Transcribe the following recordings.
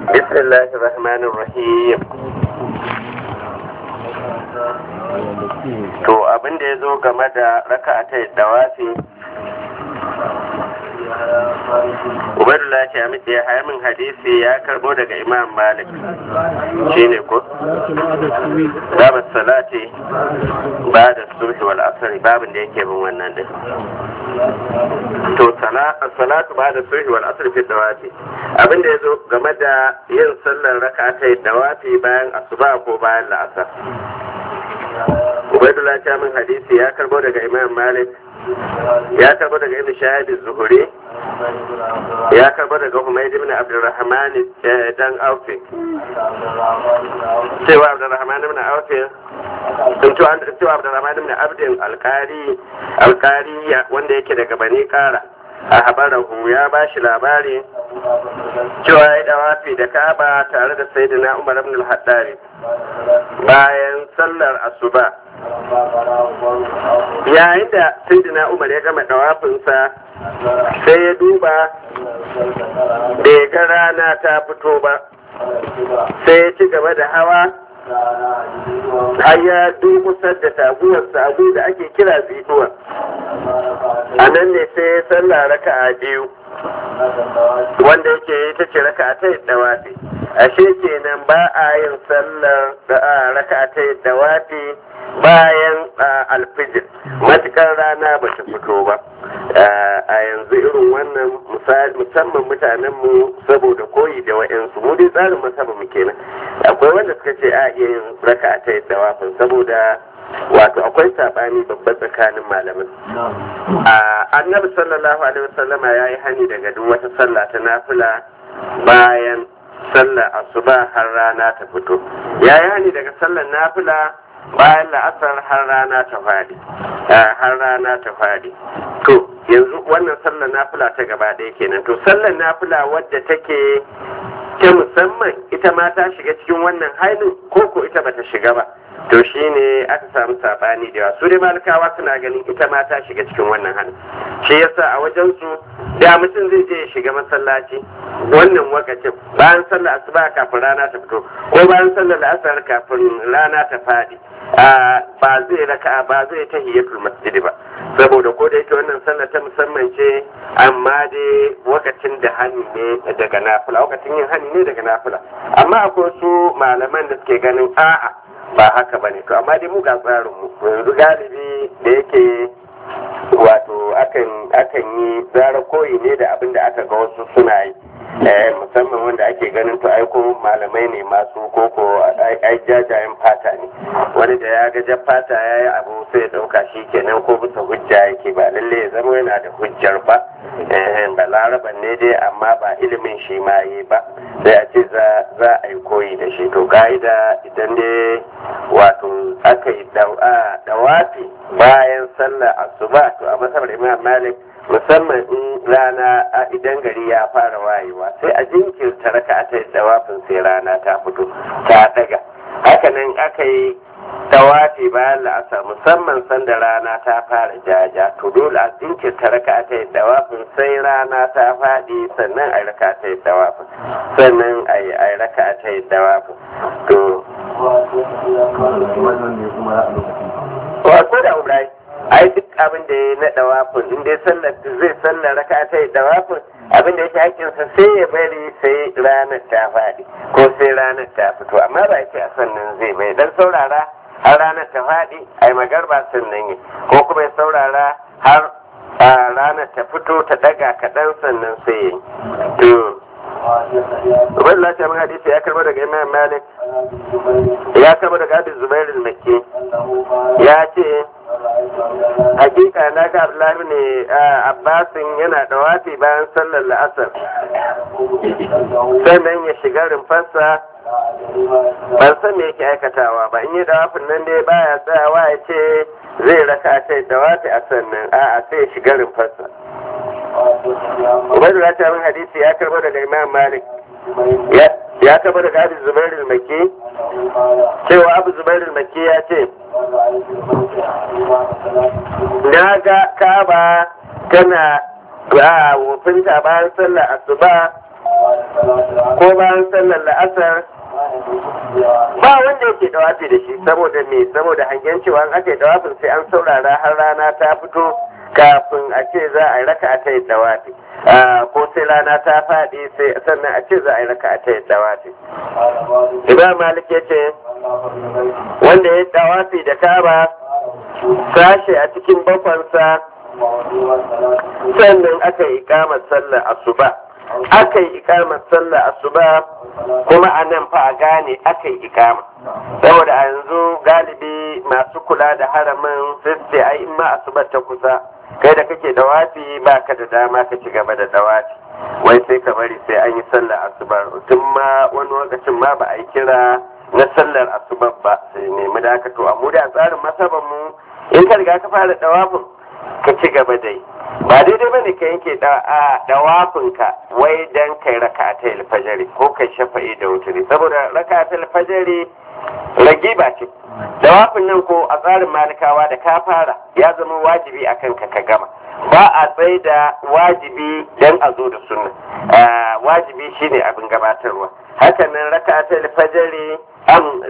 بسم الله الرحمن الرحيم to abin da ya zo game da raka ta dawafi Ubaidullah ce amince ya haya min hadisi ya karbo daga Imam Malik shi ne ko? Babu salati ba da subhi wal asr babin da yake bin wannan din. To salatu ba da subhi wal asr fi dawafi abin da ya zo game da yin sallar raka ta dawafi bayan asuba ko bayan la'asar. Ubaidullah ce min hadisi ya karbo daga Imam Malik ya karbo daga ibn shahid zuhuri ya karbo daga humayd ibn abdurrahman dan aufi cewa abdurrahman ibn aufi sun cewa abdurrahman ibn abdin alkari alkari wanda yake daga bani kara a habarahu ya ba shi labari cewa ya dawafi da kaba tare da sayyidina umar ibn al-haddari bayan sallar asuba yayin da sayyidina umar ya gama dawafinsa sai ya duba da ya ga rana ta fito ba sai ya ci gaba da hawa har ya durkusar da taguwarsa abu da ake kira zituwa a nan ne sai ya sallah raka a biyu wanda yake ita ce raka ta yi dawafi ashe kenan ba a yin sallar raka ta yi dawafi bayan alfijir matukar rana ba ta fito ba a yanzu irin wannan musamman mutanenmu saboda koyi da wa'yansu mu dai tsarin masaba mu kenan akwai wanda suka ce a iya yin raka ta yadda wafin saboda wato akwai sabani babba tsakanin malamin annabi sallallahu alaihi wasallama ya yi hani daga duk wata sallah ta nafila bayan sallar asuba har rana ta fito ya yi hani daga sallar nafila bayan la'asar har rana ta faɗi har rana ta faɗi to yanzu wannan sallar nafila ta gaba ɗaya kenan to sallar nafila wadda take ta musamman ita ma ta shiga cikin wannan hailin ko ko ita bata shiga ba to shine aka samu sabani da yawa su dai malikawa suna ganin ita ma ta shiga cikin wannan halin shi yasa a wajen su da mutum zai je ya shiga masallaci wannan wakacin bayan sallar asuba kafin rana ta fito ko bayan sallar asar kafin rana ta faɗi ba zai raka ba zai ta hiyatul masjidi ba saboda ko da yake wannan sallar ta musamman ce amma dai wakacin da hani ne daga nafila wakacin yin hani ne daga nafila amma akwai su malaman da suke ganin a'a ba haka ba ne to amma dai mu ga tsarin mu yanzu galibi da yake wato akan akan yi zara koyi ne da abin da aka ga wasu suna yi musamman wanda ake ganin to aiko malamai ne masu koko ai jajayen fata ne wani da ya ga jan fata ya yi abu sai ya dauka shi kenan ko bisa hujja yake ba lalle ya zama yana da hujjar ba ba laraban ne dai amma ba ilimin shi ma yi ba sai a ce za a yi koyi da shi to ka'ida idan dai wato aka yi dawafi bayan sallar asuba to a masabar imam malik musamman in rana idan gari ya fara wayewa sai a jinkirta raka ta dawafin sai rana ta fito ta daga hakanan aka yi tawafi bayan la'asar musamman sanda rana ta fara jaja to dole a jinkirta raka ta dawafin sai rana ta faɗi sannan a raka ta dawafin sannan a yi raka ta dawafin to wato da ubai ai duk abin da ya na dawafin in dai sallar zai sallar raka ta dawafin abin da yake hakinsa sai ya bari sai ranar ta faɗi ko sai ranar ta fito amma ba yake a sannan zai bai dan saurara har ranar ta faɗi ai magarba sannan yi ko kuma ya saurara har ranar ta fito ta daga kaɗan sannan sai yi to Ubaid Allah ta hadisi ya karbo daga Imam Malik ya karbo daga Abi Zubair al-Makki ya ce hakika na ga Abdullahi ne Abbasin yana da wafi bayan sallar la'asar sannan ya shiga rumfarsa ban san me yake aikatawa ba in yi dawafin nan dai baya tsayawa ya ce zai raka ta dawafi a sannan a'a sai ya shiga rumfarsa Ubaidu ya min hadisi ya karbo daga Imam Malik ya karbo daga Abu Zubair al-Makki cewa Abu Zubair al-Makki ya ce na ga Ka'aba tana a wofinta bayan sallar asuba ko bayan sallar la'asar ba wanda yake dawafi da shi saboda me saboda hangen cewa an aka yi dawafin sai an saurara har rana ta fito kafin a ce za a yi raka a ta yi dawafi ko sai rana ta faɗi sai sannan a ce za a yi raka a ta yi dawafi imam malik ya ce wanda ya dawafi da kaba sashe a cikin bakwansa sannan aka yi ikamar sallar asuba aka yi ikamar sallar asuba kuma a nan fa a gane aka yi ikama saboda a yanzu galibi masu kula da haramin sai ai in ma asuba ta kusa kai da kake dawafi ba ka da dama ka ci gaba da dawafi wai sai ka bari sai an yi sallar asuba tun ma wani lokacin ma ba a yi kira na sallar asuba ba sai nemi da aka to a mu da tsarin masaban mu in ka riga ka fara dawafin ka ci gaba da yi ba daidai bane ka yanke dawafinka wai dan kai raka ta alfajari ko kai shafa'i da wuturi saboda raka ta alfajari ragiba ce dawafin nan ko a tsarin malikawa da ka fara ya zama wajibi a kanka ka gama ba a tsaye da wajibi dan a zo da sunna wajibi shine abin gabatarwa hakanan raka ta alfajari am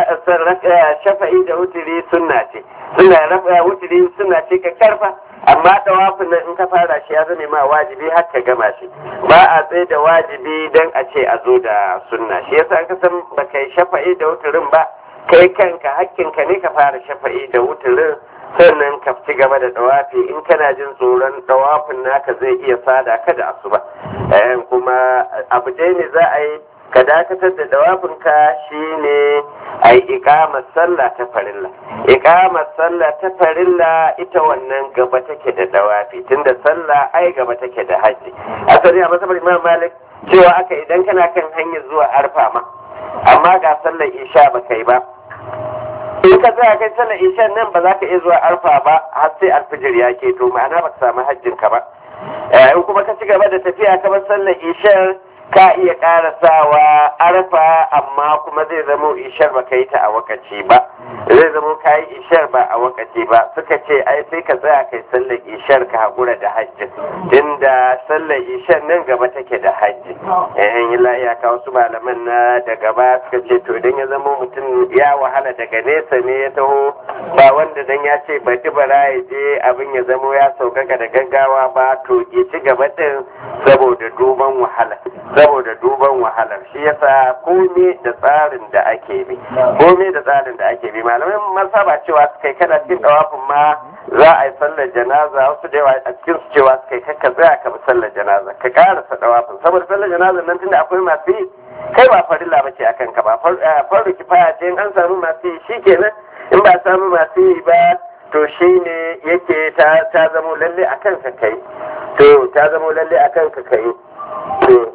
shafa'i da wuturi sunna ce suna rafa wuturi suna ce ka karfa amma tawafin nan in ka fara shi ya zame ma wajibi har ka gama shi ba a tsaye da wajibi dan a ce a zo da sunna shi yasa ka san ba kai shafa'i da wuturin ba kai kanka hakkinka ne ka fara shafa'i da wuturin sannan ka ci gaba da dawafi in kana jin tsoron dawafin naka zai iya sada ka da asuba kuma abu dai ne za a yi ka dakatar da dawafinka shine a yi ikamar sallah ta farilla ikamar sallah ta farilla ita wannan gaba take da dawafi tunda sallah ai gaba take da haji asali a masabar imam malik cewa aka idan kana kan hanyar zuwa arfa ma amma ga sallar isha ba kai ba in ka tsaya kai sallar isha nan ba za ka iya zuwa arfa ba har sai alfijir ya keto ma'ana ba ka samu hajjin ka ba in kuma ka ci gaba da tafiya kamar sallar isha ka iya karasawa arfa amma kuma zai zamo ishar ba ka yi ta a wakaci ba zai zamo ka yi ishar ba a wakaci ba suka ce ai sai ka tsaya kai sallar ishar ka haƙura da hajji inda sallar ishar nan gaba take da hajji yayin ila iyaka wasu malaman na da gaba suka ce to idan ya zamo mutum ya wahala daga nesa ne ya taho ba wanda dan ya ce bari bara ya je abin ya zamo ya saukaka da gaggawa ba to ya ci gaba din saboda duban wahala saboda duban wahalar shi yasa komai da tsarin da ake bi komai da tsarin da ake bi malamai masaba cewa su kai kana cikin dawafin ma za a yi sallar janaza wasu da yawa a cikin su cewa su kai kakka tsaya ka bi sallar janaza ka karasa dawafin saboda sallar janaza nan tunda akwai masu yi kai ba farilla ba ce akan ka ba farko kifaya ce in an samu masu yi shikenan in ba samu masu yi ba to shi ne yake ta zamo lalle a kanka kai to ta zamo lalle a kanka kai to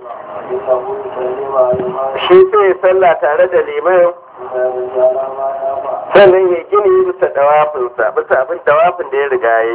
shi sai sallah tare da liman sannan ya gini bisa dawafinsa bisa abin dawafin da ya riga ya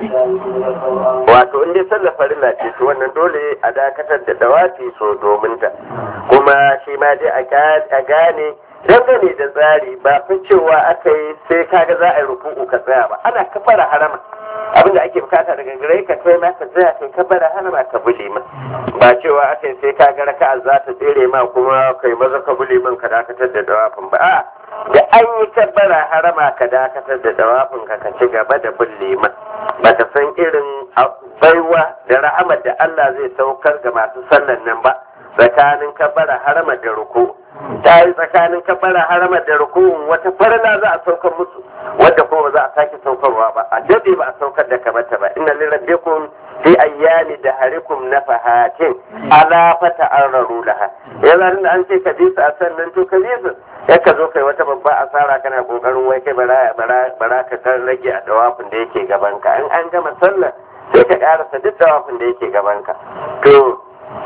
wato inda sallah farilla ce to wannan dole a dakatar da dawafi so domin ta kuma shi ma dai a gane dangane da tsari ba fi cewa aka yi sai kaga za a yi ruku'u ka tsaya ba ana kafara harama abinda ake bukata daga gare ka kai ma ka tsaya kai kafara harama ka bule ma ba cewa aka yi sai kaga raka'a za ta tsere ma kuma kai maza ka bule man ka dakatar da dawafin ba a da an yi kabbara harama ka dakatar da dawafin ka ka ci gaba da bulle ma ba ka san irin baiwa da ra'amar da Allah zai saukar ga masu sallan nan ba tsakanin kabbara harama da ruku ta yi tsakanin kabbara harama da rukun wata farla za a saukar musu wadda kuma za a sake saukarwa ba a dade ba a saukar da kamata ba inna lirabbikum fi ayyami da harikum nafahatin ala fata arraru laha yanzu da an ce ka bi su a sannan to ka bi su ya ka zo kai wata babba asara kana kokarin wai kai bara bara ka kan rage a dawafin da yake gaban ka in an gama sallah sai ka karasa duk dawafin da yake gaban ka to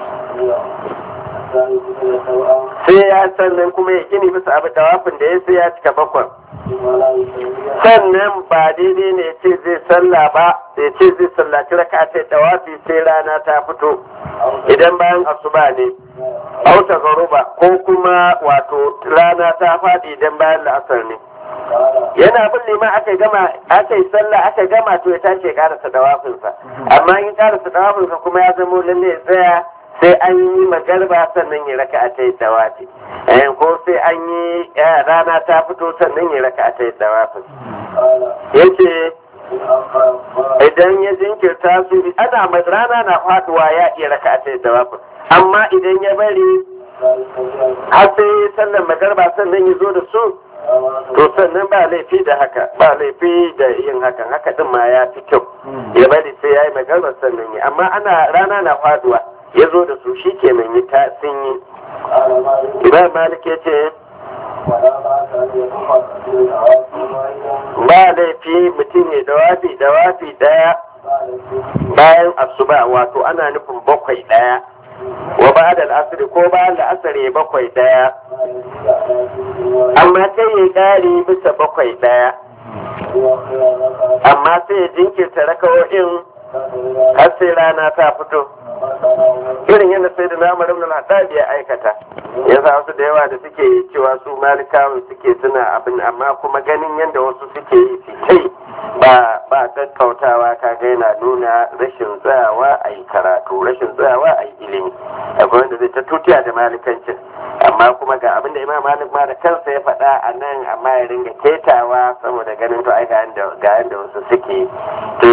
sai ya sannan kuma ya gini bisa abu tawafin da ya sai ya cika bakwan sannan ba daidai ne ya ce zai sallah ba ya ce zai sallaci raka ta tawafi sai rana ta fito idan bayan asuba ne auta garuba ko kuma wato rana ta faɗi idan bayan la'asar ne yana bin liman aka gama aka yi sallah aka gama to ya tashi ya karasa dawafinsa amma in karasa dawafinsa kuma ya zamo lalle ya tsaya sai an yi magarba sannan ya raka a tayi dawafi ko sai an yi rana ta fito sannan ya raka a tayi dawafin yace idan ya jinkirta su ana mai rana na faduwa ya iya raka a tayi dawafin amma idan ya bari har sai sallan magarba sannan ya zo da su to sannan ba laifi da haka ba laifi da yin hakan haka din ma ya fi kyau ya bari sai ya yi magarba sannan yi amma ana rana na faduwa ya zo da su shi kenan yi ta sun yi imam malik ya ce ba laifi mutum ya dawafi dawafi daya bayan asuba wato ana nufin bakwai daya wa ba da al'asari ko bayan la'asari bakwai daya amma sai ya kare bisa bakwai daya amma sai ya jinkirta rakawo'in har sai rana ta fito irin yadda sai da namar ibn al ya aikata yasa wasu da yawa da suke cewa su malikawan suke suna abin amma kuma ganin yadda wasu suke yi kai ba ba kakkautawa kaga yana nuna rashin tsayawa a yi karatu rashin tsayawa a yi ilimi akwai wanda zai ta tutiya da malikancin amma kuma ga abin da imam malik ma da kansa ya faɗa a nan amma ya ringa ketawa saboda ganin to ai ga yadda wasu suke to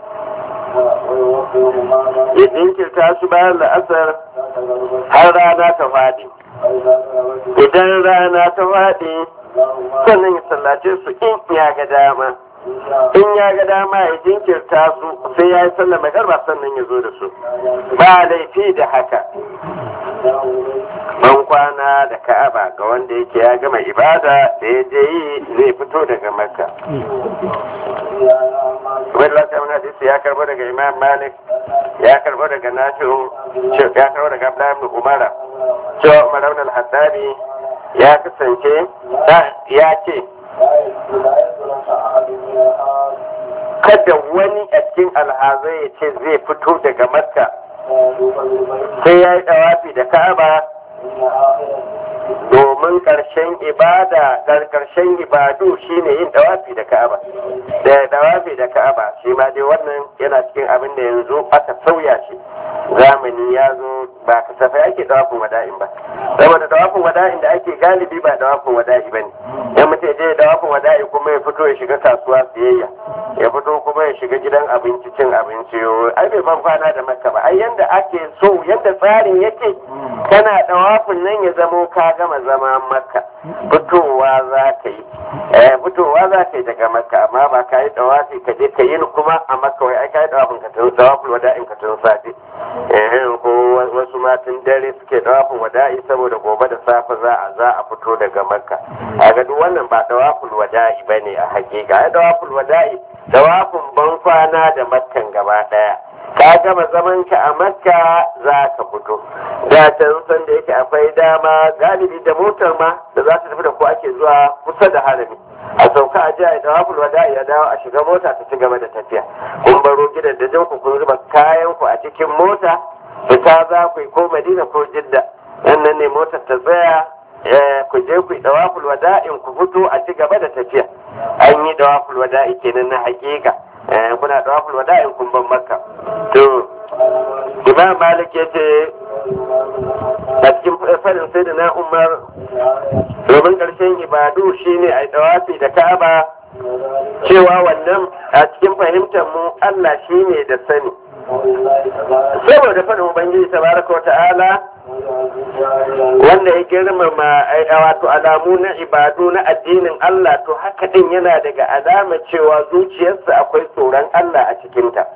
ya jinkirta su bayan la'asar har rana ta faɗi idan rana ta faɗi sannan ya sallace su in ya ga dama in ya ga dama ya jinkirta su sai ya yi sallar magarba sannan ya zo da su ba laifi da haka ban kwana da ka'aba ga wanda yake ya gama ibada da ya je yi zai fito daga makka wani lafiyar hadisi ya karbo daga imam malik ya karbo daga nafi'u ya karbo daga abdullahi ibn umara cewa umar ibn al-haddari ya kasance ya ce kada wani a cikin alhazai ya ce zai fito daga makka sai ya yi dawafi da ka'aba domin ƙarshen ibada ƙarshen ibadu shine yin dawafi da ka'aba da dawafi da ka'aba shi ma dai wannan yana cikin abin da yanzu aka sauya shi zamani ya zo ba kasafai ake dawafin wada'in ba saboda dawafin wada'in da ake galibi ba dawafin wada'i ba ne yan mutum je dawafin wada'i kuma ya fito ya shiga kasuwa siyayya ya fito kuma ya shiga gidan abinci cin abinci ai bai ban kwana da makka ba ai yanda ake so yanda tsarin yake kana dawafin nan ya zamo ka gama zama makka fitowa za ka yi eh fitowa za ka yi daga makka amma ba ka yi dawafi ka je ka yi kuma a makka wai ai ka yi dawafin ka tun dawafin wada'in ka tun safe eh ko wasu matan dare suke dawafin wada'i saboda gobe da safe za a za a fito daga makka a ga duk wannan ba dawafin wada'i bane a hakika ai dawafin wada'i dawafin ban kwana da makkan gaba daya ka gama zaman ka a makka za ka fito da can san da yake akwai dama galibi da motar ma da za ta tafi da ku ake zuwa kusa da harami a sauka a jiya da waful wada ya dawo a shiga mota ta ci gaba da tafiya kun baro gidan da ku kun zuba kayan ku a cikin mota fita za ku yi ko madina ko jidda nan ne motar ta tsaya ku je ku yi dawaful wada'in ku fito a ci gaba da tafiya an yi dawaful wada'i kenan na hakika kuna dawaful wada'in kun ban makka to imam malik ya ce a cikin farin sai da na umar domin ƙarshen ibadu shine a dawafi da ka'aba cewa wannan a cikin fahimtar mu Allah shine da sani saboda faɗin ubangiji tabaraka wa ta'ala wanda ya girmama wato alamu na ibadu na addinin Allah to haka din yana daga alama cewa zuciyarsa akwai tsoron Allah a cikinta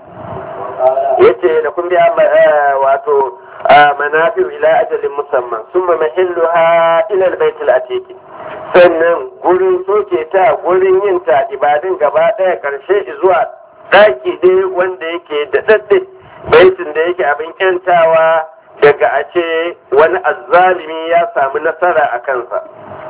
yace da kun biya wato manafi ila ajalin musamman summa mahilluha ila albayt atiq sannan gurin soke ta gurin yin ta ibadun gaba daya karshe zuwa daki dai wanda yake da dadde baitin da yake abin kyantawa daga a ce wani azzalimi ya samu nasara a kansa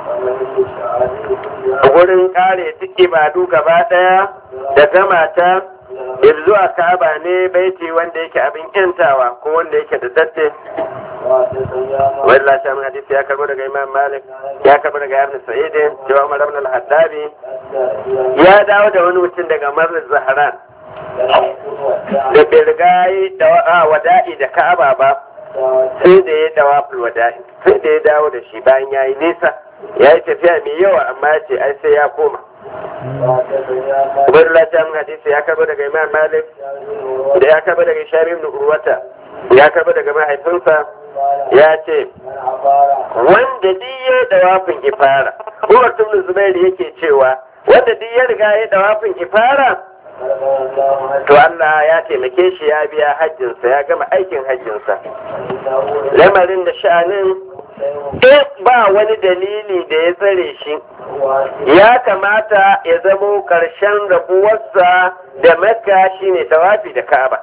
gurin kare duk ibadu gaba daya da gama ta zuwa kaba ne baiti wanda yake abin yantawa ko wanda yake da datte wani lashe min hadisi ya karbo daga imam malik ya karbo daga ibn sa'id cewa umar ibn al-haddabi ya dawo da wani mutum daga marar zahran da bai riga yi da wada'i da ka'aba ba sai da ya dawa wada'i sai da ya dawo da shi bayan ya yi nisa ya yi tafiya mai yawa amma ya ce ai sai ya koma Ubaidullah ta mun hadisi ya karbo daga Imam Malik da ya karbo daga Shari ibn Urwata ya karbo daga mahaifinsa ya ce wanda duk ya dawafin ifara Umar ibn Zubair yake cewa wanda duk ya riga ya dawafin ifara to Allah ya taimake shi ya biya hajjinsa ya gama aikin hajjinsa lamarin da sha'anin in ba wani dalili da ya tsare shi ya kamata ya zamo ƙarshen rabuwarsa da makka shine tawafi da ka'aba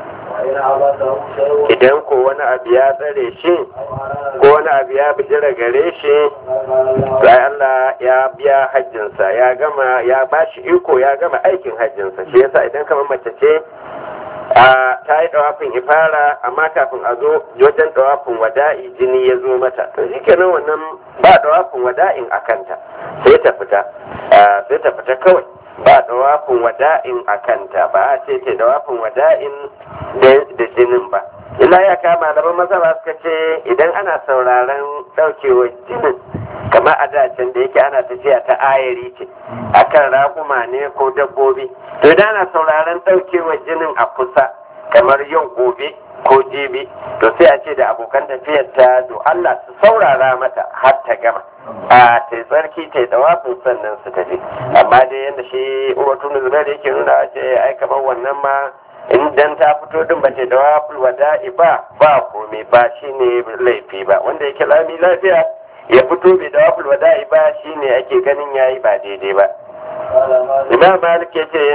idan ko wani abu ya tsare shi ko wani abu ya bijira gare shi sai Allah ya biya hajjinsa ya gama ya bashi iko ya gama aikin hajjinsa shi yasa idan kamar mace ce a ta yi dawafin ifara amma kafin a zo wajen dawafin wada'i jini ya zo mata to shikenan wannan ba dawafin wada'in a kanta sai ta fita sai ta fita kawai ba dawafin wada'in a kanta ba a ce ce dawafin wada'in da jinin ba illa ya kama da maza ba suka ce idan ana sauraron daukewar jinin kamar a dacin da yake ana tafiya ta ayari ce akan raƙuma ne ko dabbobi to idan ana sauraron daukewar jinin a kusa kamar yau gobe ko jibi to sai a ce da abokan tafiyar ta do Allah su saurara mata har ta gama a ta tsarki ta dawafin sannan su tafi amma dai yadda shi uwatu zubair yake nuna a ce ai kamar wannan ma idan ta fito din ba ta dawafin wada'i ba ba komai ba shine laifi ba wanda yake lami lafiya ya fito bai dawafin wada'i ba shine ake ganin yayi ba daidai ba imam malik ya ce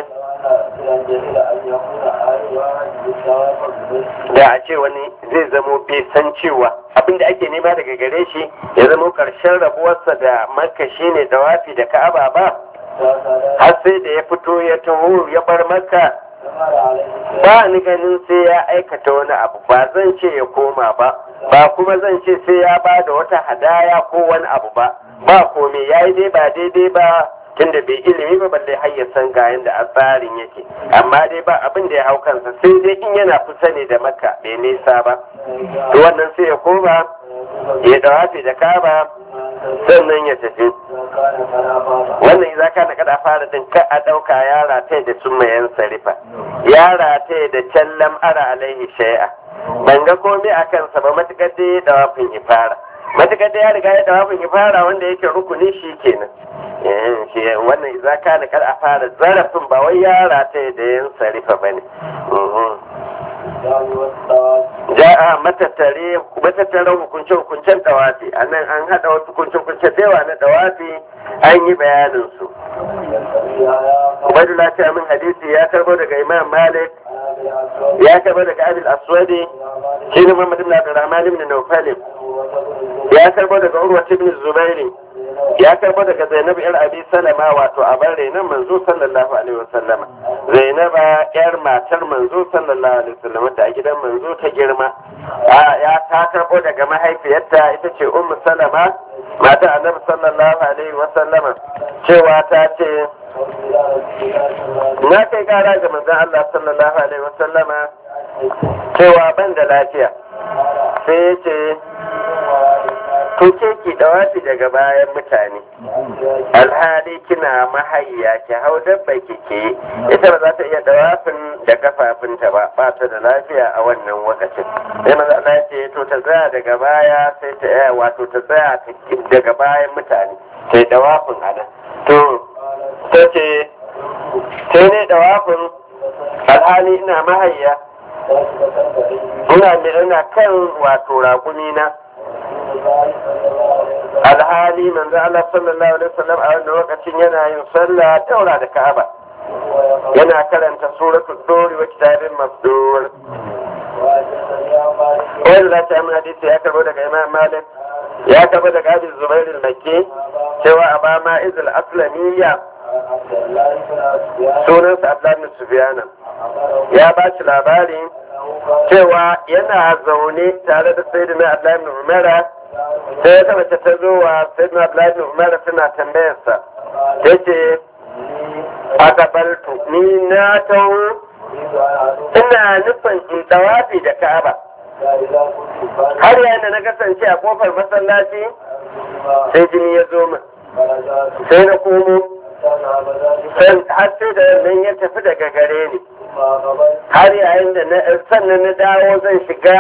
da a ce wani zai zamo bai san cewa abinda ake nema daga gare shi ya zamo karshen rabuwarsa da makka shine dawafi da ka'aba ba har sai da ya fito ya taho ya bar makka ba ni ganin sai ya aikata wani abu ba zan ce ya koma ba ba kuma zan ce sai ya ba da wata hadaya ko wani abu ba ba komai ya yi dai ba daidai ba tunda bai ilimi ba balle har ya san ga yanda a tsarin yake amma dai ba abin da ya hau kansa sai dai in yana kusa ne da makka bai nisa ba to wannan sai ya koma ya dawafi da kaba sannan ya tafi wannan za ka na kada fara din ka a ɗauka yara ta da sun mayan sarifa yara ta da can lam'ara alaihi shay'a ban ga komai a kansa ba matukar dai dawafin ifara matukar da ya riga ya dawafin ifara wanda yake rukuni shi kenan shi wannan za ka na kada fara zarafin ba wai yara ta da yan sarifa ba ne ja'a matattare matattaren hukunce-hukuncen dawafi a nan an haɗa wasu hukunce-hukunce da yawa na dawafi an yi bayanin su Ubaidullah ta min hadisi ya karbo daga Imam Malik ya karbo daga Abil Aswadi shi ne Muhammad ibn Abdurrahman ibn Nawfal ya karbo daga Urwa ibn Zubairi ya karbo daga Zainab yar Abi Salama wato a bare nan manzo sallallahu alaihi wasallama Zainaba yar matar manzo sallallahu alaihi wasallama da a gidan manzo ta girma ya ta karbo daga mahaifiyarta ita ce Ummu Salama mata Annabi sallallahu alaihi wasallama cewa ta ce na kai kara ga manzon Allah sallallahu alaihi wasallama cewa ban da lafiya sai ya ce to ke ki dawafi daga bayan mutane alhali kina mahayya ki hau dabba kike ita ba za ta iya dawafin da kafafunta ba ba ta da lafiya a wannan lokacin sai maza Allah ya ce to ta tsaya daga baya sai ta iya wato ta tsaya daga bayan mutane sai dawafin a nan to ta ce sai ne dawafin alhali ina mahayya ina ina kan wato raƙumi na alhali manzo Allah sallallahu alaihi wasallam a wannan lokacin yana yin sallah daura da Ka'aba yana karanta suratul dori wa kitabin masdur wanda za ta yi hadisi ya karbo daga Imam Malik ya karbo daga Abi Zubair al-Makki cewa Abama Izal Aslamiyya sunansa Abdullah bin Sufyan ya ba shi labari cewa yana zaune tare da Sayyidina Abdullah bin Umar sai ya taba ta zo wa Sayyidina Abdullah bin Umar suna tambayarsa yace akabaltu ni na tawo ina nufin in tawafi da Ka'aba har yayin da na kasance a kofar masallaci sai jini ya zo min sai na komo har sai da nan ya tafi daga gare ni har yayin da na sannan na dawo zan shiga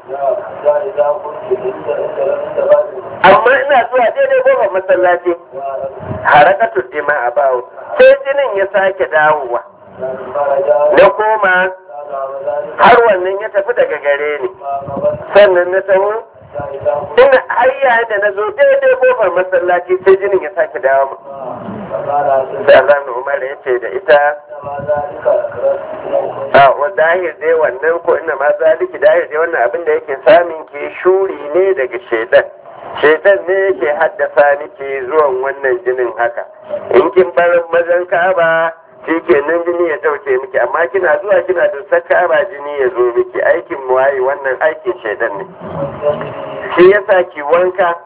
amma ina zuwa daidai kofar masallaci harakatu dima a bawo sai jinin ya sake dawowa na koma har wannan ya tafi daga gare ni sannan na taho ina har yayin da na zo daidai kofar masallaci sai jinin ya sake dawo mu da zan umar ya ce da ita a wa dahir dai wannan ko ina ma zaliki dahir dai wannan abin da yake samun ke shuri ne daga shaidan shaidan ne yake haddasa nike zuwan wannan jinin haka in kin bar mazan kaba shi kenan jini ya dauke miki amma kina zuwa kina dusar kaba jini ya zo miki aikin muwayi wannan aikin shaidan ne shi yasa ki wanka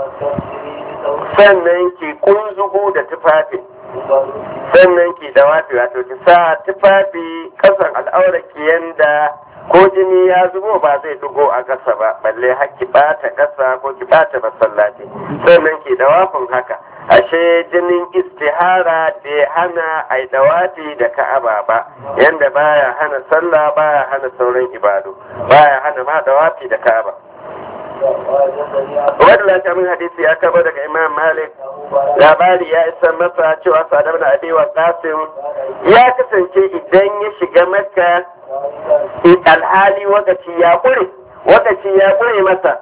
sannan ki kunzugu da tufafi sannan ki da wato wato ki sa tufafi kasan al'auraki yanda ko jini ya zubo ba zai dugo a ƙasa ba balle har ki bata ƙasa ko ki bata masallaci sannan ki da wafin haka ashe jinin istihara bai hana ai dawafi da ka'aba ba yanda baya hana sallah baya hana sauran ibadu baya hana ma dawafi da ka'aba wadda ta min hadisi ya kaba daga imam malik labari ya isa masa cewa sadar da abewa kasim ya kasance idan ya shiga makka alhali wakaci ya ƙure wakaci ya ƙure masa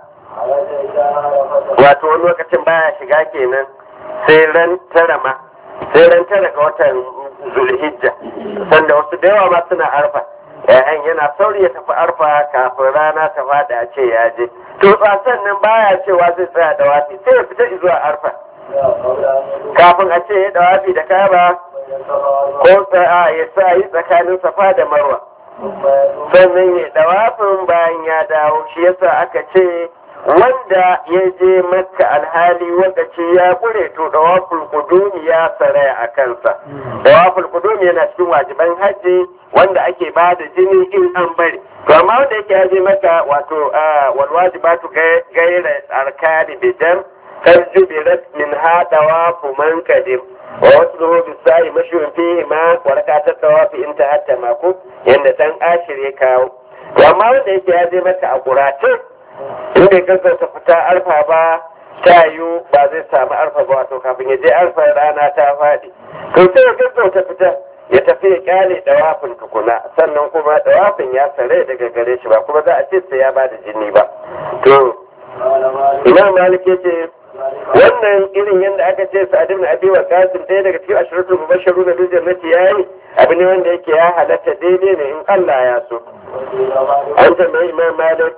wato wani lokacin baya shiga kenan sai ran tara ma sai ran tara ga watan zulhijja sanda wasu da yawa ma suna arfa yayan yana sauri ya tafi arfa kafin rana ta fada a ce ya je to tsasan nan baya cewa zai tsaya da wafi sai ya fita zuwa arfa kafin a ce ya dawafi da kaba ko sa'a ya sa yi tsakanin safa da marwa sannan ya dawafin bayan ya dawo shi yasa aka ce wanda ya je makka alhali wakaci ya kure to dawaful kudumi ya saraya a kansa dawaful kudumi yana cikin wajiban hajji wanda ake ba da jini in an bari to amma wanda yake ya je maka wato wal wajibatu gaira arkani bidam kar jubirat min ha dawafu man kadim wa wasu zuhu bisai mashiyun fihi ma warakatar dawafi in ta hatta mako yanda dan ashir ya kawo to amma wanda yake ya je maka a kurace in bai gaggauta fita arfa ba ta yiwu ba zai samu arfa ba wato kafin ya je arfa rana ta faɗi to sai ya gaggauta fita ya tafi ya kyale dawafin tukuna sannan kuma dawafin ya sare daga gare shi ba kuma za a ce sai ya bada jini ba to imam malik ya ce wannan irin yadda aka ce sa'ad ibn abi waqasim ɗaya daga cikin ashratul mubashsharu na bil jannati yayi abu ne wanda yake ya halatta daidai ne in Allah ya so an tambayi imam malik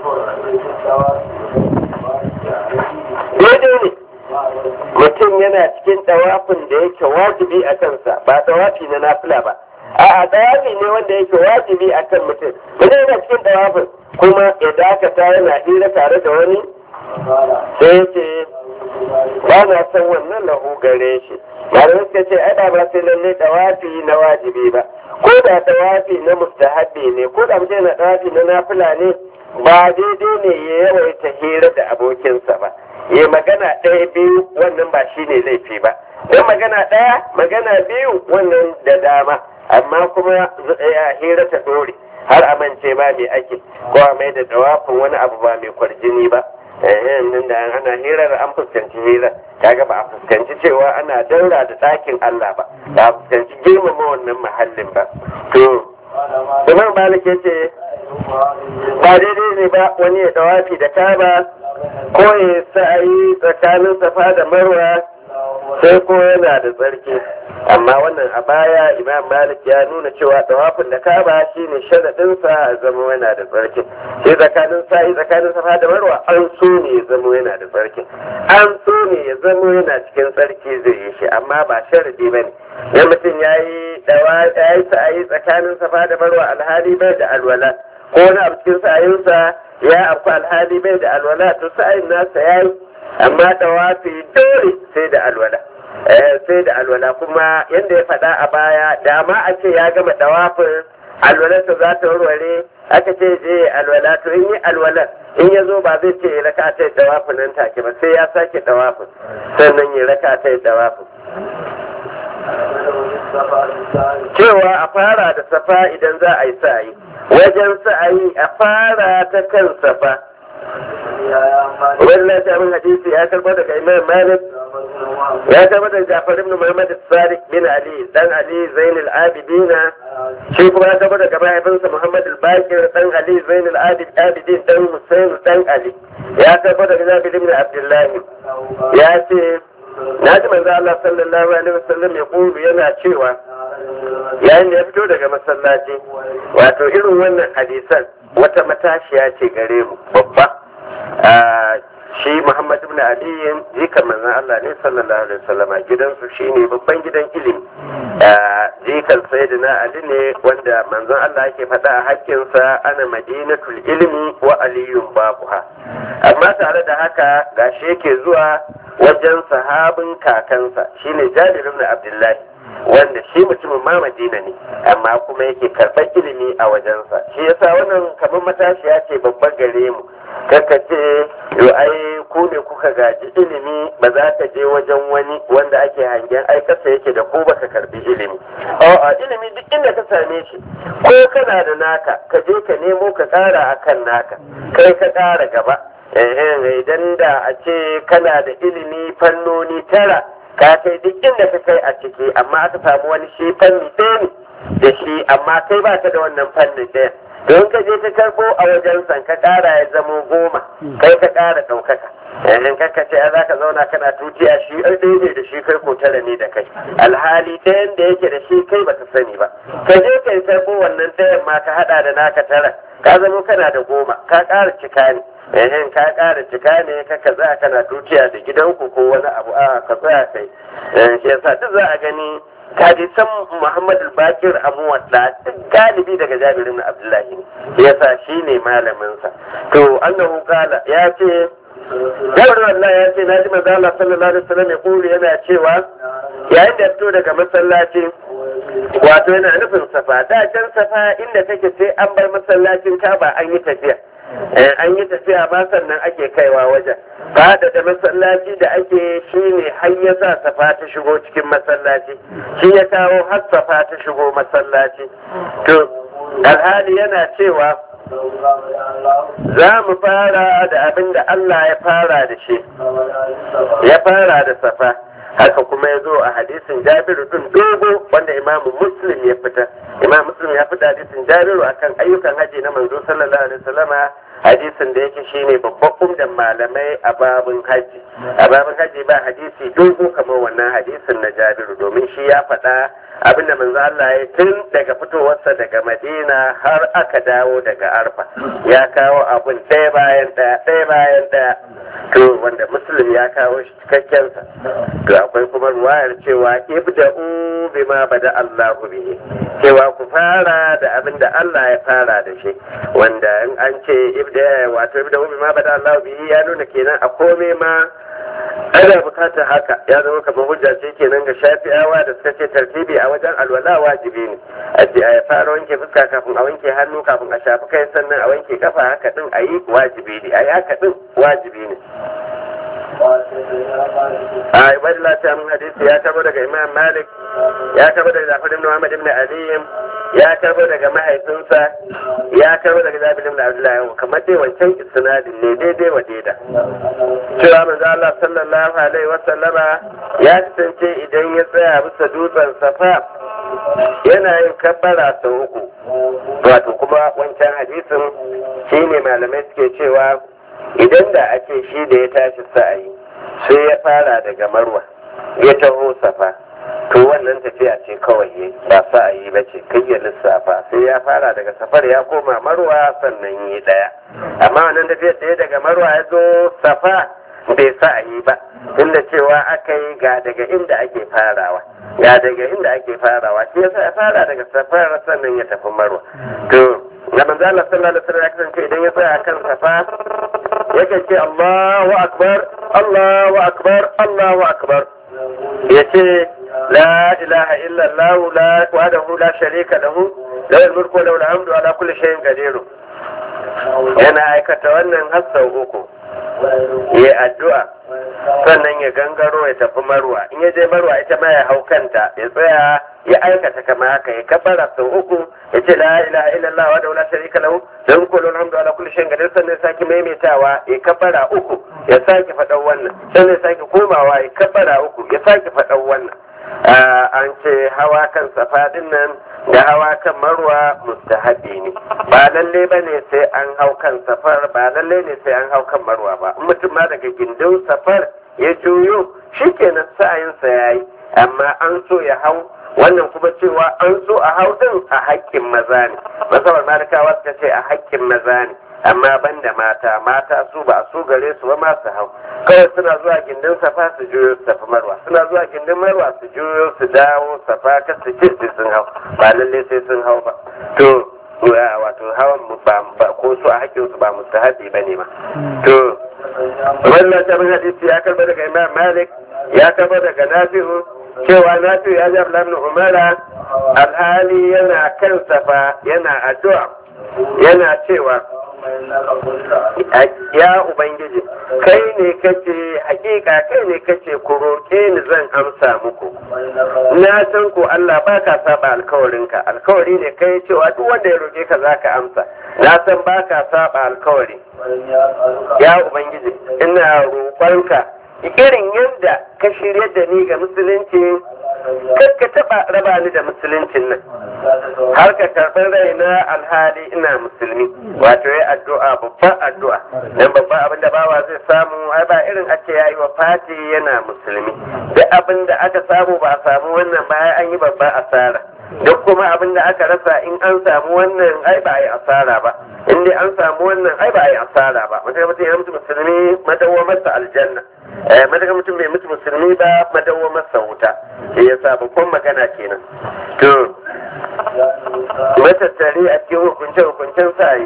daidai ne mutum yana cikin dawafin da yake wajibi a kansa ba dawafi na nafila ba a'a dawafi ne wanda yake wajibi a kan mutum mutum yana cikin dawafin kuma ya dakata yana hira tare da wani sai ya ce ba na san wannan lahu gare shi malamai suka ce ai ba sai lalle dawafi na wajibi ba ko da dawafi na mustahabi ne ko da mutum yana dawafi na nafila ne ba daidai ne ya yawaita hira da abokinsa ba ya magana ɗaya biyu wannan ba shi ne laifi ba don magana ɗaya magana biyu wannan da dama amma kuma ya hira ta dore har amince ba mai ake ko a mai da dawafin wani abu ba mai kwarjini ba nan da ana hirar an fuskanci hirar kaga ba a fuskanci cewa ana daura da ɗakin Allah ba ba a fuskanci girmama wannan mahallin ba to Imam Malik ya ce ba daidai ne ba wani ya dawafi da kaba ko ya sa'ayi tsakanin safa da marwa sai ko yana da tsarki amma wannan a baya imam malik ya nuna cewa tawafin da kaba shine sharadinsa a zama yana da tsarki sai tsakanin sa'i tsakanin safa da marwa an so ne ya zama yana da tsarki an so ne ya zama yana cikin tsarki zai yi shi amma ba sharadi ba ne dan mutum ya yi sa'ayi tsakanin safa da marwa alhali bai da alwala ko wani abu cikin sa'ayinsa ya afku alhali bai da alwala to sa'ayin nasa ya yi amma tawafi dole sai da alwala sai da alwala kuma yadda ya faɗa a baya da ma a ce ya gama tawafin alwalarsa za ta warware aka ce je alwala to in yi alwalar in ya zo ba zai ce ya raka ta dawafin nan take ba sai ya sake dawafin sannan ya raka ta dawafin cewa a fara da safa idan za a yi sa'ayi wajen sa'ayi a fara ta kan safa wannan ta min hadisi ya karɓar daga imam malik ya karɓar daga jafar ibn muhammad sadiq bin ali dan ali zainul abidina shi kuma ya karɓar daga mahaifinsa muhammad al-bakir dan ali zainul abidin dan husain dan ali ya karɓar daga jabir ibn abdullahi ya ce na ji manzo Allah sallallahu alaihi wasallam ya kulu yana cewa yayin da ya fito daga masallaci wato irin wannan hadisan wata matashiya ce gare mu babba shi Muhammad ibn Ali jikan manzon Allah ne sallallahu alaihi wasallam gidansu shine babban gidan ilimi jikan sayyidina Ali ne wanda manzon Allah yake faɗa a hakkinsa ana madinatul ilmi wa aliyun babuha amma tare da haka gashi yake zuwa wajen sahabin kakansa shine Jabir ibn Abdullahi wanda shi mutumin ma Madina ne amma kuma yake karɓar ilimi a wajensa shi yasa wannan kamar matashiya ce babban gare mu kaka ce yo ai ku ne kuka gaji ilimi ba za ka je wajen wani wanda ake hangen ai kasa yake da ko baka karbi ilimi a'a ilimi duk inda ka same shi ko kana da naka ka je ka nemo ka ƙara akan naka kai ka ƙara gaba idan da a ce kana da ilimi fannoni tara ka kai duk inda ka kai a ciki amma aka samu wani shi fanni ɗaya ne da shi amma kai ba ka da wannan fannin ɗaya don ka je ka karbo a wajen san ka ƙara ya zamo goma kai ka ƙara ɗaukaka in ka ce za ka zauna kana tutiya shi ɗaya ne da shi kai ko tara ne da kai alhali ɗayan da yake da shi kai baka sani ba ka je ka yi karbo wannan ɗayan ma ka haɗa da naka tara ka zamo kana da goma ka ƙara cika ne ehin ka ƙara cika ne ka ka za kana dukiya da gidanku ko wani abu a ka tsaya kai shi yasa duk za a gani hadisan Muhammadu Bakir Abu Wadda galibi daga Jabirin Abdullahi ne yasa shi ne malaminsa to annahu kala ya ce Jabirin Allah ya ce naji manzo Allah sallallahu alaihi wasallam ya kulu yana cewa yayin da fito daga masallaci wato yana nufin safa da can safa inda take sai an bar masallacin Kaba an yi tafiya an yi tafiya ma sannan ake kaiwa wajen fada da masallaci da ake shi ne har ya sa safa ta shigo cikin masallaci shi ya kawo har safa ta shigo masallaci to alhali yana cewa za mu fara da abin da Allah ya fara da shi ya fara da safa haka kuma ya zo a hadisin jabiru din dogo wanda imamu muslim ya fita imam muslim ya fita hadisin jabiru akan ayyukan haji na manzo sallallahu alaihi wasallama hadisin da yake shine babban umdan malamai a babin haji a babin haji ba hadisi dogo kamar wannan hadisin na jabiru domin shi ya faɗa abin da manzo Allah ya tun daga fitowarsa daga Madina har aka dawo daga Arfa ya kawo abun ɗaya bayan ɗaya ɗaya bayan ɗaya to wanda muslim ya kawo shi cikakken sa to akwai kuma ruwayar cewa ibda'u bima bada Allahu bihi cewa ku fara da abin da Allah ya fara da shi wanda in an ce ibda wato ibda'u bima bada Allahu bihi ya nuna kenan a kome ma ana bukatar haka ya zama kamar hujja ce kenan ga shafi'awa da suka ce tartibi a wajen alwala wajibi ne a ce a fara wanke fuska kafin a wanke hannu kafin a shafi kai sannan a wanke kafa haka din a yi wajibi ne a yi haka din wajibi ne a ibadillah ta mun hadisi ya tabo daga imam malik ya tabo daga zafar ibn muhammad ibn ali ya tabo daga mahaifinsa ya tabo daga zabir ibn abdullahi kamar dai wancan isnadin ne daidai wa daida cewa manzo Allah sallallahu alaihi wa sallama ya kasance idan ya tsaya bisa dutsen safa yana yin kabbara sau uku wato kuma wancan hadisin shine malamai suke cewa idan da ake shi da ya tashi sa'ayi sai ya fara daga marwa ya taho safa to wannan tafiya ce kawai ba sa'ayi ba ce kai ya lissafa sai ya fara daga safar ya koma marwa sannan yi daya amma wannan tafiyar da ya daga marwa ya zo safa bai sa'ayi ba tunda cewa aka yi ga daga inda ake farawa ga daga inda ake farawa shi yasa ya fara daga safar sannan ya tafi marwa to ga manzo Allah sallallahu alaihi wasallam ya kasance idan ya tsaya kan safa yake ce Allahu akbar Allahu akbar Allahu akbar yace la ilaha illa Allah la wahdahu la sharika lahu lawal mulku wa lawal hamdu ala kulli shay'in qadir yana aikata wannan har sau uku ya addu'a sannan ya gangaro ya tafi marwa in ya je marwa ita ma ya hau kanta ya tsaya ya aikata kama haka ya kafara sau uku ya ce la ilaha illallah wa daula sharika lahu dan kullu alhamdu ala kulli shay'in qadir sannan ya sake maimaitawa ya kafara uku ya sake faɗan wannan sannan ya sake komawa ya kafara uku ya sake faɗan wannan an ce hawa kan safa nan da hawa kan marwa mustahabi ne ba lalle ba ne sai an hau kan safar ba lalle ne sai an hau kan marwa ba in mutum ma daga gindin safar ya juyo shikenan sa'ayinsa ya yi amma an so ya hau wannan kuma cewa an so a hau din a haƙƙin maza ne masabar malikawa suka ce a haƙƙin maza ne amma ban da mata mata su ba su gare su ba ma su hau kawai suna zuwa gindin safa su juyo su tafi marwa suna zuwa gindin marwa su juyo su dawo safa ka su ce sai sun hau ba lalle sai sun hau ba to wato hawan ba ko su a hakkin su ba mustahabi ba ne ma to wannan tabin hadisi ya karba daga imam malik ya karba daga nafi'u cewa nafi'u ya ji abdullahi umara alhali yana kan safa yana addu'a yana cewa ya ubangiji kai ne kace hakika kai ne kace ku roƙe ni zan amsa muku na san ko Allah baka saba alkawarinka alkawari ne kai cewa duk wanda ya roƙe ka zaka amsa na san baka saba alkawari ya ubangiji ina roƙonka irin yadda ka shirya da ni ga musulunci ka taɓa raba ni da musuluncin nan har ka karɓar raina alhali ina musulmi wato ya addu'a babban addu'a dan babban abin da bawa zai samu ai ba irin ake yayi wa fati yana musulmi duk abin da aka samu ba a samu wannan ba an yi babban asara duk kuma abin da aka rasa in an samu wannan ai ba a yi asara ba in dai an samu wannan ai ba a yi asara ba mutum mutum ya mutu musulmi madawwamarsa aljanna eh madaka mutum bai mutu musulmi ba madawwamarsa wuta shi yasa babban magana kenan to matattare a cikin hukunce hukuncen sa'ayi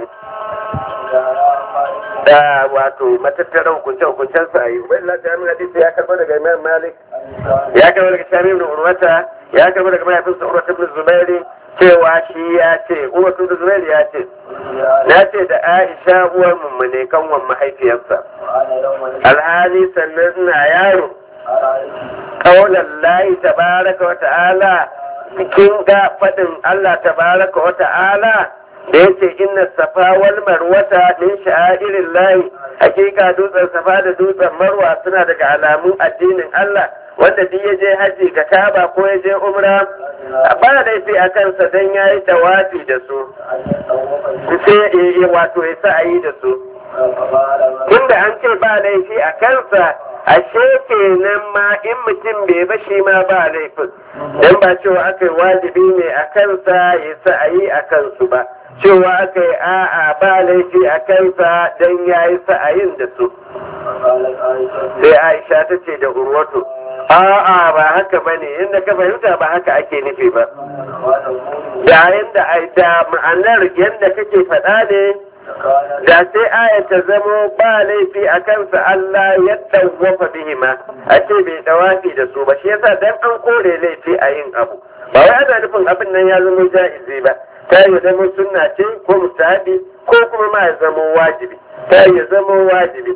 da wato matattara hukunce hukuncen sa'ayi wani ta min hadisi ya karɓo daga imam malik ya karɓo daga shami ibn urwata ya karɓo daga mahaifinsa urwata ibn zubairi cewa shi ya ce urwata ibn zubairi ya ce na ce da aisha uwar mummune kanwan mahaifiyarsa alhali sannan ina yaro kaulan layi tabaraka wa ta'ala cikin ga faɗin Allah tabaraka wa ta'ala da yace inna safa wal marwata min sha'irin layi hakika dutsen safa da dutsen marwa suna daga alamun addinin Allah wanda duk ya je haji ga kaba ko ya je umra ba laifi a kansa don ya yi tawafi da su sai wato ya sa a yi da su tunda an ce ba laifi a kansa ashe kenan ma in mutum bai ba shi ma ba laifin dan ba cewa aka yi wajibi ne a kansa ya sa a yi a kansu ba cewa aka yi a'a ba laifi a kansa dan ya yi sa'ayin da su sai aisha ta ce da urwatu a'a ba haka ba ne inda ka fahimta ba haka ake nufi ba yayin da da ma'anar yadda kake faɗa ne da sai aya ta zamo ba laifi a kansa Allah ya dawwafa bihima a ce bai dawafi da su ba shi yasa dan an kore laifi a yin abu ba wai ana nufin abin nan ya zama ja'izi ba ta yi zama sunna ce ko mustahabi ko kuma ma ya zama wajibi ta yi zama wajibi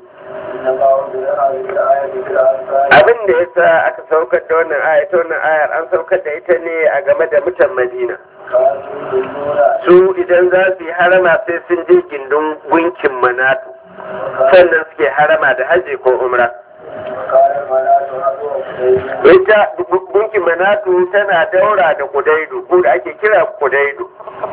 abin da yasa aka saukar da wannan aya ta wannan ayar an saukar da ita ne a game da mutan madina su idan za su yi harama sai sun je gindin gunkin manatu sannan suke harama da haji ko umra ita gunkin manatu tana daura da kudaidu ko da ake kira kudaidu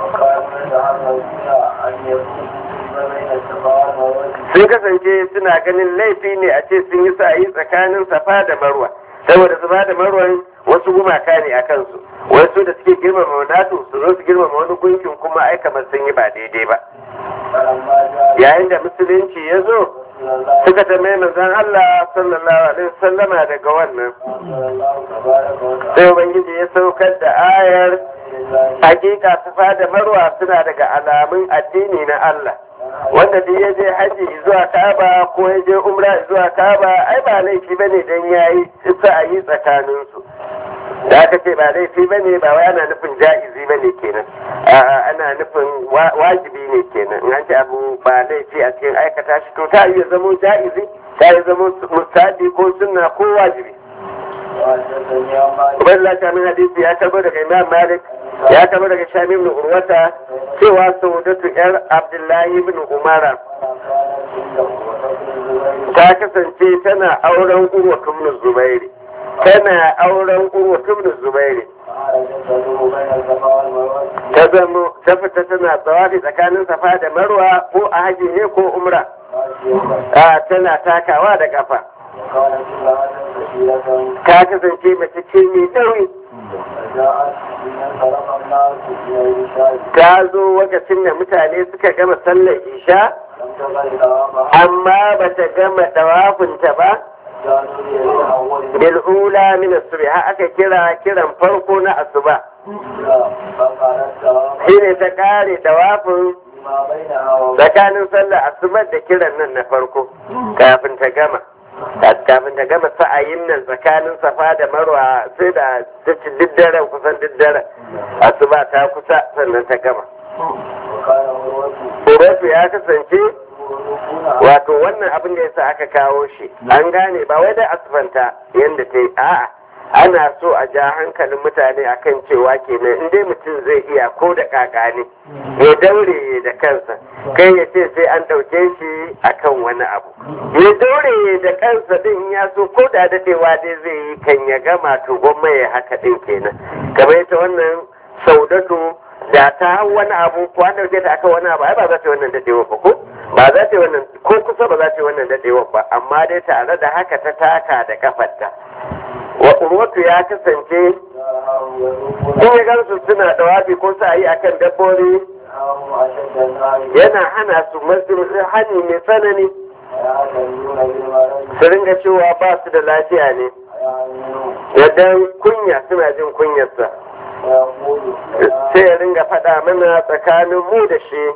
sun kasance suna ganin laifi ne a ce sun yi sa'ayi tsakanin safa da marwa saboda safa da marwan wasu gumaka ne a kansu wasu da suke girmama manatu su zo su girmama wani gunkin kuma ai kamar sun yi ba daidai ba yayin da musulunci ya zo suka tambaye manzon Allah sallallahu alaihi wasallama daga wannan sai ubangiji ya saukar da ayar hakika safa da marwa suna daga alamun addini na Allah wanda duk ya je haji zuwa kaba ko ya je umra zuwa kaba ai ba laifi bane dan yayi sa'ayi tsakanin su da aka ce ba laifi ba ne ba wai ana nufin ja'izi ba ne kenan ana nufin wajibi ne kenan in an ce abu ba laifi a cikin aikata shi to ta iya zamo ja'izi ta iya zamo mustahabi ko sunna ko wajibi Ubaidullah Shamin hadisi ya karbo daga Imam Malik ya karbo daga Shamim ibn Urwata cewa Saudatu yar Abdullahi ibn Umara ta kasance tana auren Urwa ibn Zubairi tana auren Urwa ibn Zubairi ta zamo ta fita tana tsawafi tsakanin safa da marwa ko a haji ne ko umra a tana takawa da kafa ta kasance mace ce mai ɗauri ta zo lokacin da mutane suka gama sallar isha amma ba ta gama ɗawafinta ba bil'ula min asubi har aka kira kiran farko na asuba shi ne ta kare ɗawafin tsakanin sallar asubar da kiran nan na farko kafin ta gama kafin ta gama sa'ayin nan tsakanin safa da marwa sai da ta ci diddaren kusan diddaren asuba ta kusa sannan ta gama Uratu ya kasance wato wannan abin da yasa aka kawo shi an gane ba wai da asfanta yadda ta yi a'a ana so a ja hankalin mutane akan cewa kenan in dai mutum zai iya ko da kaka ne ya daure da kansa kai ya ce sai an ɗauke shi akan wani abu ya daure da kansa din ya so ko da dadewa dai zai yi kan ya gama to gwamma ya haka din kenan kamar ita wannan saudatu da ta hau wani abu ko an ɗauke ta akan wani abu ai ba za ta yi wannan dadewa ba ko ba za ta yi wannan ko kusa ba za ta yi wannan dadewa ba amma dai tare da haka ta taka da kafarta wa urwatu ya kasance in ya gansu suna dawafi ko sa yi akan dabbobi yana hana su masjid hani mai tsanani su ringa cewa ba su da lafiya ne yadda kunya suna jin kunyarsa sai ya ringa faɗa mana tsakanin mu da shi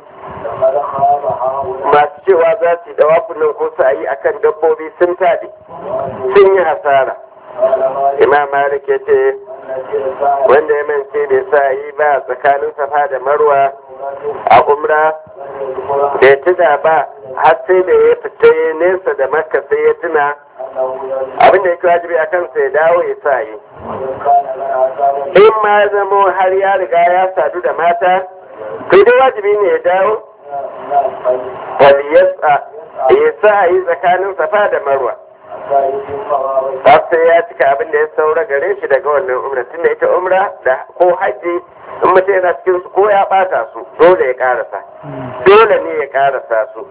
masu cewa za su yi dawafunan ko su yi akan dabbobi sun taɗi sun yi hasara imam malik ya ce wanda ya mance bai sa yi ba tsakanin safa da marwa a umra bai tuna ba har sai da ya fita ya nesa da makka sai ya tuna abin da yake wajibi a kansa ya dawo ya sa yi in ma zamo har ya riga ya sadu da mata to dai wajibi ne ya dawo waliyasa ya sa yi tsakanin safa da marwa har sai ya cika abin da ya saura gare shi daga wannan umra tunda ita umra da ko hajji in mutum yana cikin su ko ya bata su dole ya karasa dole ne ya karasa su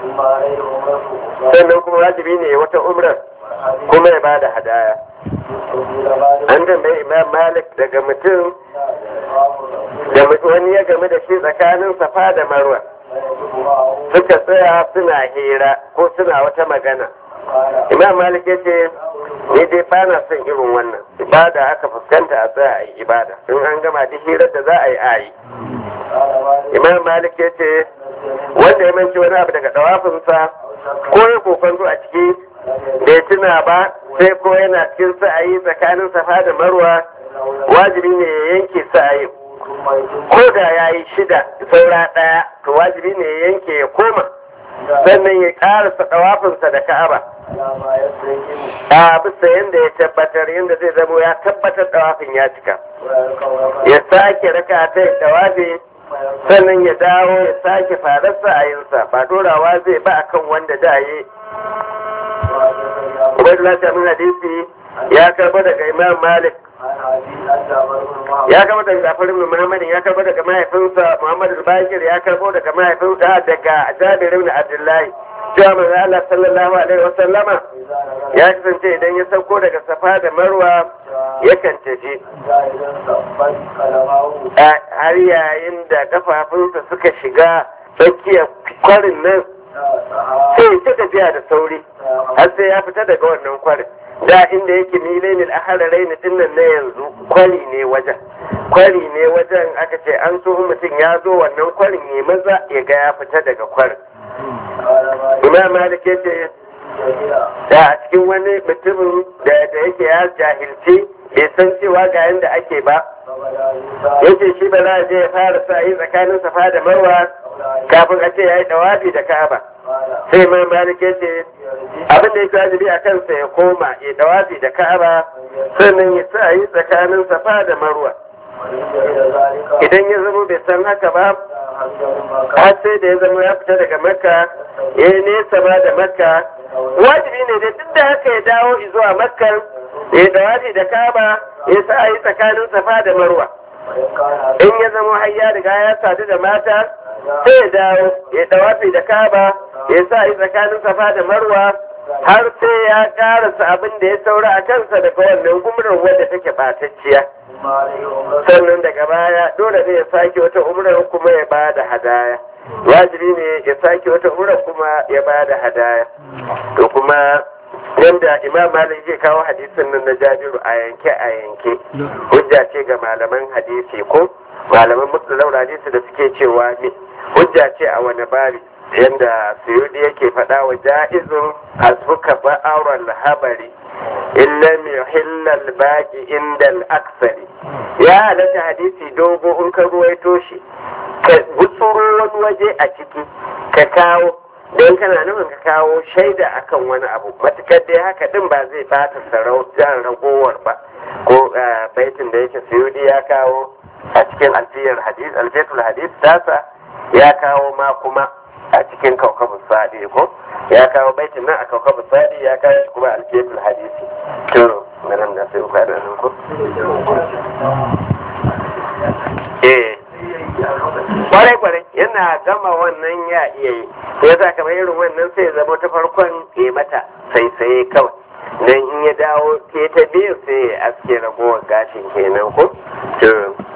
sannan kuma wajibi ne wata umrar kuma ya bada hadaya an tambayi imam malik daga mutum da wani ya game da shi tsakanin safa da marwa suka tsaya suna hira ko suna wata magana imam malik ya ce ni dai ba na son irin wannan ibada aka fuskanta a tsaya a yi ibada in an gama duk hirar da za a yi a yi imam malik ya ce wanda ya manci wani abu daga dawafinsa ko ya kokonto a ciki bai tuna ba sai ko yana cikin sa'ayi tsakanin safa da marwa wajibi ne ya yanke sa'ayi ko da ya yi shida saura ɗaya to wajibi ne ya yanke ya koma sannan ya ƙarasa ɗawafinsa da ka'aba a bisa yadda ya tabbatar yadda zai zamo ya tabbatar ɗawafin ya cika ya sake raka ta ɗawafi sannan ya dawo ya sake fararsa a yinsa ba dorawa zai ba akan wanda da yi Ubaidullah Shamin Hadisi ya karba daga Imam Malik ya karbo daga Jafar ibn Muhammad ya karbo daga mahaifinsa Muhammad al-Bakir ya karbo daga mahaifinsa daga Jabir ibn Abdullahi cewa manzo Allah sallallahu alaihi wa sallama ya kasance idan ya sauko daga Safa da Marwa yakan tafi har yayin da kafafunsa suka shiga tsakiyar kwarin nan sai ta tafiya da sauri har sai ya fita daga wannan kwarin da inda yake milaini al'ahararai na dinnan na yanzu kwari ne wajen kwari ne wajen aka ce an so mutum ya zo wannan kwarin ya maza ya ga ya fita daga kwarin imam malik ya ce da a cikin wani mutumin da yake ya jahilci bai san cewa ga yanda ake ba yace shi ba za a je ya fara sa yi tsakanin safa da marwa kafin a ce ya yi dawabi da ka'aba sai mai malik yace abin da yake wajibi a kansa ya koma ya dawabi da ka'aba sannan ya sa yi tsakanin safa da marwa idan ya zama bai san haka ba har sai da ya zama ya fita daga makka ya yi nesa ma da makka wajibi ne da duk da haka ya dawo zuwa makka ya dawabi da ka'aba ya sa yi tsakanin safa da marwa in ya zama har ya riga ya sadu da mata sai ya dawo ya dawafi da kaba ya sa yi tsakanin safa da marwa har sai ya karasa abin da ya saura a kansa daga wannan umrar wadda take batacciya sannan daga baya dole ne ya sake wata umrar kuma ya ba da hadaya wajibi ne ya sake wata umrar kuma ya ba da hadaya to kuma yadda imam malik zai kawo hadisin nan na jabiru a yanke a yanke hujja ce ga malaman hadisi ko malaman musulun hadisi da suke cewa ne hujja ce a wani bari yadda suyudi yake faɗa wa ja'izun hasbuka ba'auran habari illa yuhillal baqi inda al-aksari ya halatta hadisi dogo in ka ruwaito shi ka gutsuro wani waje a ciki ka kawo don kana nufin ka kawo shaida akan wani abu matukar dai haka din ba zai bata sarautar ragowar ba ko baitin da yake suyudi ya kawo a cikin alfiyar hadis alfiyatul hadis tasa ya kawo ma kuma a cikin kaukabun sadi ko ya kawo baitin nan a kaukabun sadi ya kawo shi kuma alfiyatul hadisi to nan da sai ku da nan ko eh kwarai kwarai yana gama wannan ya iya yi ya za kamar irin wannan sai ya zama ta farkon ke mata sai sai kawai dan in ya dawo ke ta biyu sai ya aske ragowar gashin kenan ko